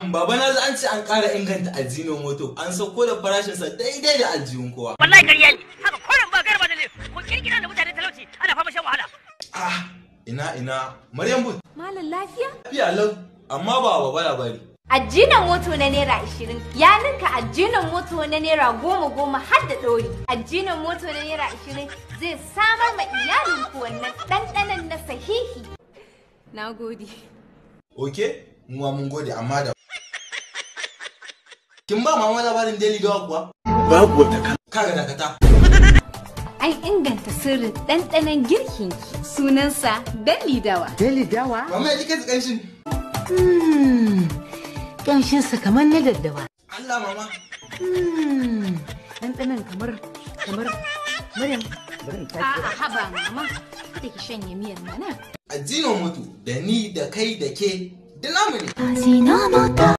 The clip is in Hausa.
baba na an ce an ƙara inganta aljino moto an sauko da farashinsa daidai da aljihun kowa. wallahi ƙarya ne haka kullum ba garba da ne ko kirkira da mutane talauci ana fama shan wahala Ah, ina ina Maryam But. Malam lafiya? Lafiya lau, amma ba baba labari. Ajinan moto na naira ashirin ya ninka ajinan moto na naira goma goma har da ɗori. Ajinan moto na naira ashirin zai samar ma iyalinku wannan ɗanɗanon na sahihi. Na gode. Oke, mu ma mun gode amma da. Kin ba mama labarin Daily Dawa kuwa? babu wata kala Kaga dakata. An inganta sirrin ɗanɗanon girkinki. Sunansa Dali Dawa. Deli dawa? Mama ya ji kai kanshin. Hmm, ƙanshinsa kamar na daddawa. Allah mama. Hmm, ɗanɗanon kamar, kamar, Maryam, bari in tashi. A'a haba mama. Kada ki shanye miyar mana. Aljino moto da ni da kai da ke da namu ne. Ajinomoto.